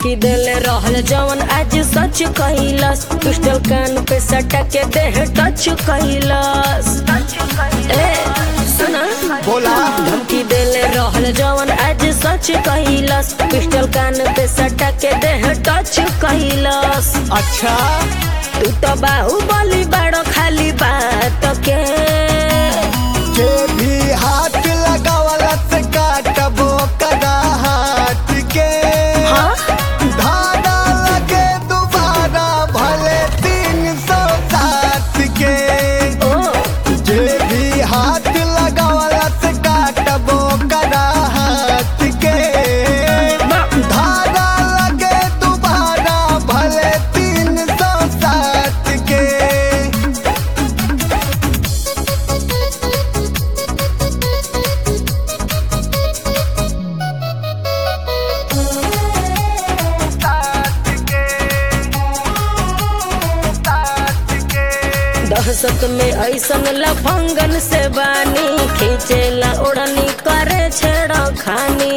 धमकी देले रहल जवन आज सच कैलस पिस्टल कान पे सटा के देह टच कैलस ए सुना बोला धमकी देले रहल जवन आज सच कैलस पिस्टल कान पे सटा के देह टच कैलस अच्छा तू तो बाहुबली बड़ो खाली बात के जे भी हाथ लगावला से काटबो कदा हाथ के हाँ? धागा लगे दोबारा भले तीन सौ सात के ओ जे भी हाथ लगावला से काटबो कदा हाथ के धागा लगे दोबारा भले तीन सौ सात के दहशत में ऐसन लफंगन से बानी खींचेला ओढ़नी करे छेड़ा खानी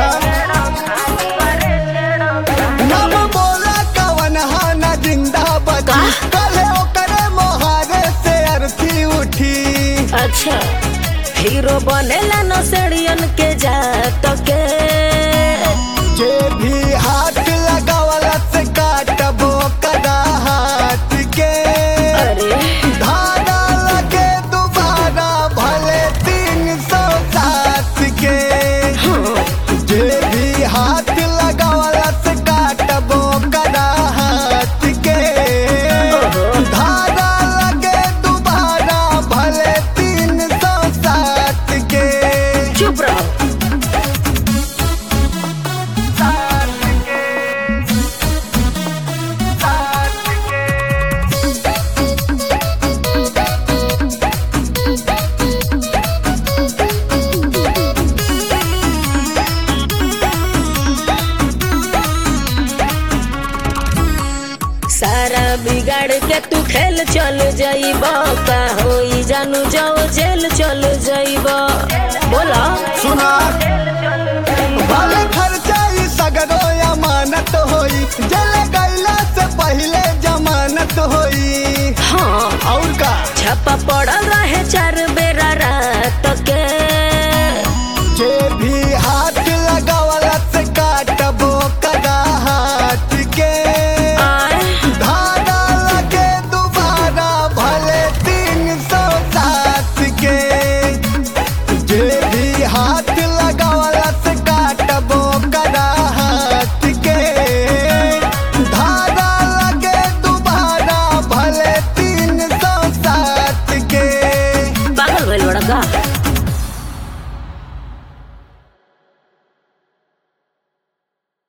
नम बोला कवन हाना जिंदाबाद का? कले ओकरे मोहारे से अर्थी उठी अच्छा हीरो बनेला नसेड़ियन के जात के जे भी हाथ लगावला से काटबो कदा हाथ के अरे धागा लगे दोबारा भले तीन सौ सात के जे भी हाथ लगावला से काटबो कदा हाथ के धागा लगे दोबारा भले तीन सौ सात के चुप रहो सारा बिगाड़ के तू खेल चल जाइब का होई जानू जाओ जेल चल जाइब बोला सुना भले खर्चा ई सगरो अमानत होई जल गईला से पहले जमानत होई हाँ और का छापा पड़ल रहे चार बे